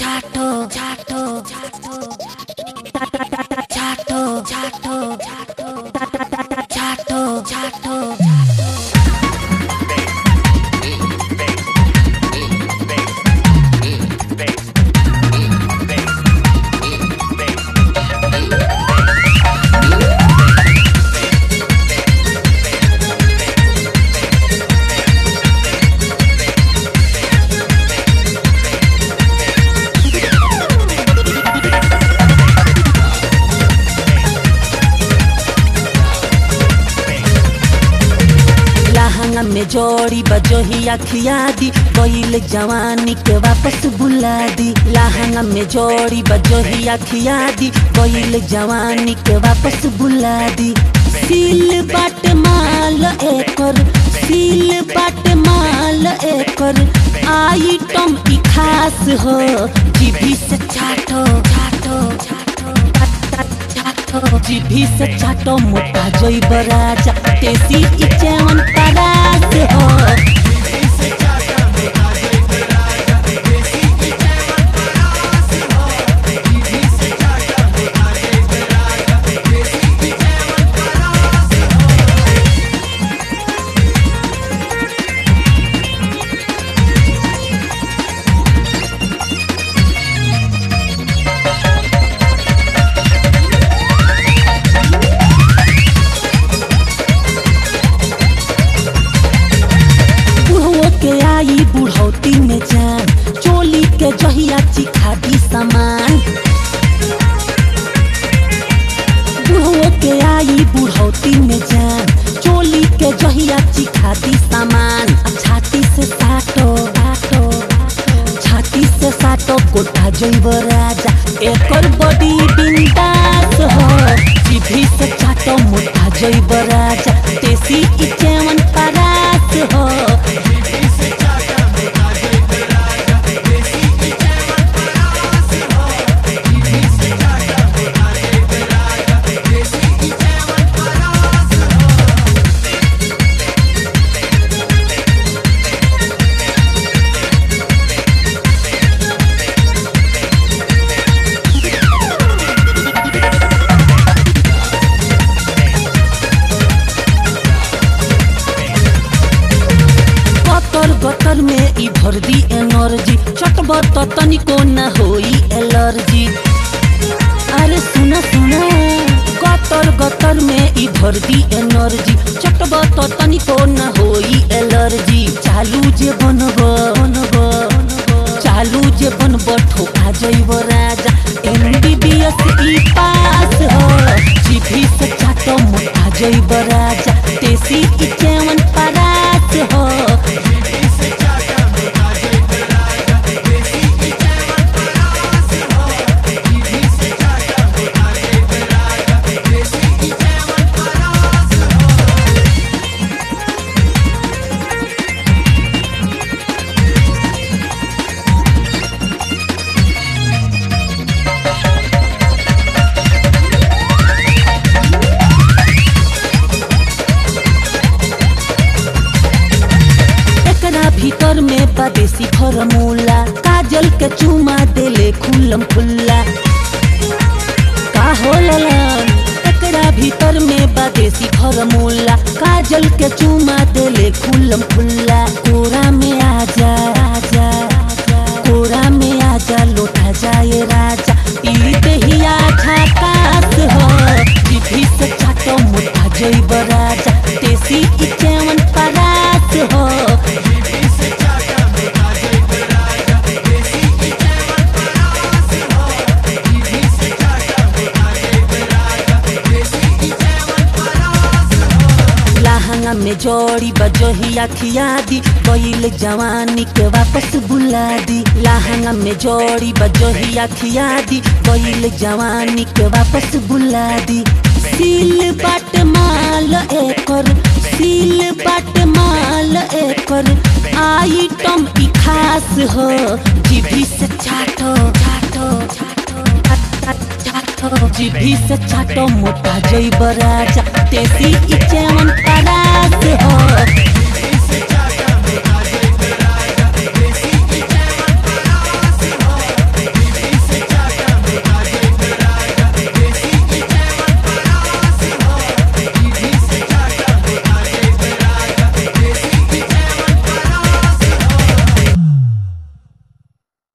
chato, chato, chato, chato, chato, chato, chato, chato. लहंगा में जोड़ी बजोही अखिया दी कोइल जवानी के वापस बुला दी लहंगा में जोड़ी बजोही अखिया दी कोइल जवानी के वापस बुला दी सील बाट माल एकर सील बाट माल एकर आइटम ई खास हो जीभी से चाटो चाटो चाटो चाटो जीभी से चाटो मोटा जोई बराजा तेसी इचेवन परास हो बुढ़ो के आई बुढ़ौती में जान चोली के जहिया चिखा दी सामान बुढ़ो के आई बुढ़ौती में जान चोली के जहिया चिखा दी सामान आ छाती से साटो साटो छाती से साटो गोटा जैब राजा एकर बॉडी बिंदास हो जीभी से चाटो मोटा जैब राजा देसी इचेवन परास हो गतर गतर में ई भर दी एनर्जी चटब त तनिको न होई एलर्जी अरे सुन सुन गतर गतर में ई भर दी एनर्जी चटब त तनिको न होई एलर्जी चालू जे बनब बनब चालू जे बनब ठोका जइब राजा एमबीबीएस ई पास हो जीभी से चाटो मोटा जइब राजा देसी इचेवन परास हो एकरा भीतर में बदेसी फॉर्मूला काजल के चूमा देले खुल्लम खुल्ला का हो ललन एकरा भीतर में बदेसी फॉर्मूला काजल के चूमा देले खुल्लम खुल्ला कोरा में आजा आजा कोरा में आजा लोटा जाए राजा ई देहिया झकास हो जीभी से चाटो मोटा जइब राजा देसी इचेवन परास हो लहंगा में जोड़ी बजोही अखिया दी कोइल जवानी के वापस बुला दी लहंगा में जोड़ी बजोही अखिया दी कोइल जवानी के वापस बुला दी सील बाट माल एकर सील बाट माल एकर आइटम ई खास हो जीभी से चाटो चाटो चाटो जीभी से चाटो मोटा जइब राजा तेसी इचेवन परास हो